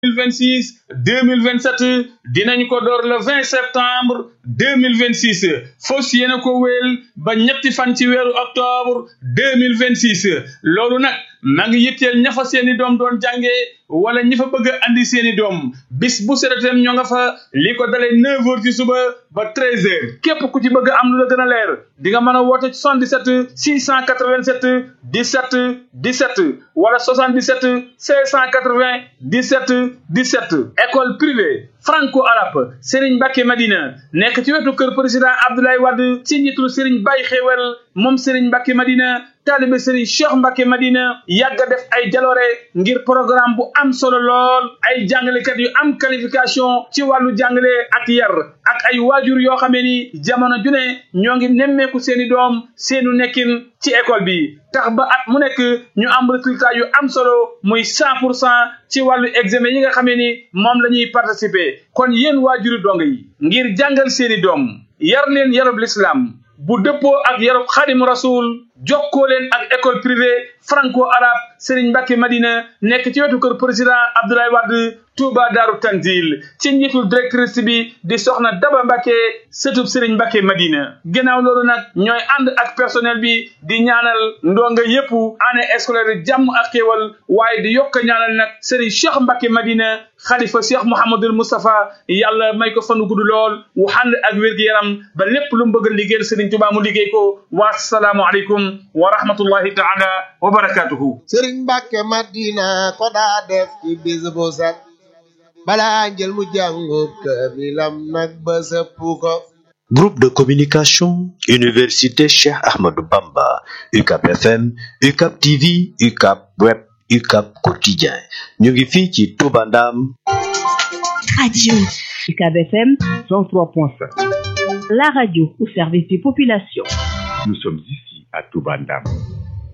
2026 2027 dinañ ko door le 20 septembre 2026 fos yéena ko wéel ba ñetti fan ci weeru octobre 2026 loolu nag ma ngi yitteel ña fa seeni doom doon jànge wala ñi fa bëgg a andi seeni doom bis bu seretem ñoo nga fa li ko dalee 9 heures ci suba ba 13 heures képp ku ci bëgg am lu la gën a leer di nga mën a woote 77 687 17 17 wala 77 680 17 17 école privée franco arabe Serigne Mbacke Madina nekk ci wetu kër président Abdoulaye Wade ci njiitul Serigne Baye Xewel moom Serigne Mbacke Madina taalibe Serigne Cheikh Mbacke Madina yàgg a def ay jaloore ngir programme bu am solo lool ay jàngalekat yu am qualification ci wàllu jàngale ak yar ak ay waajur yoo xamee ni jamono ju ne ñoo ngi nemmeeku seeni doom seenu nekkin ci école bi tax ba at mu nekk ñu am résultat yu am solo muy cent pour cent ci wàllu examen yi nga xamee ni moom la ñuy participer kon yéen waajuri dong yi ngir jàngal seeni doom yar leen yarub l'islam bu dëppoo ak yarub xadim rasul jokkoo leen ak école privée franco arabe Serigne Mbacke Madina nekk ci wetu kër président Abdoulaye Wade Touba Daaru Tanzil ci njiitul directrice bi di soxna Daba Mbacke sëtub Serigne Mbacke Madina ginnaaw loolu nag ñooy ànd ak personnel bi di ñaanal ndonga yépp année scolaire jàmm ak xéewal waaye di yokk ñaanal nag Serigne Cheikh Mbacke Madina xalifa Cheikh Mouhamadul Moustapha yàlla may ko fanu gudd lool wu ànd ak wér-gu-yaram ba lépp lu mu bëgg a liggéeyal Serigne Touba mu liggéey ko wa salaamu aleykum wa rahmatullahi taala wa barakatuhu sëriñ Mbàkke Madina ko daa def ci bis bu set balaa njël mu jàngu kaamilam nag ba sëpp ko Groupe de communication Université Cheikh Ahmadou Bamba UCAP FM UCAP TV UCAP Web UCAP Quotidien ñu ngi fii ci Touba Ndam Radio UCAB FM 103.5. la radio au service des populations. Nous sommes ici à Toubandam.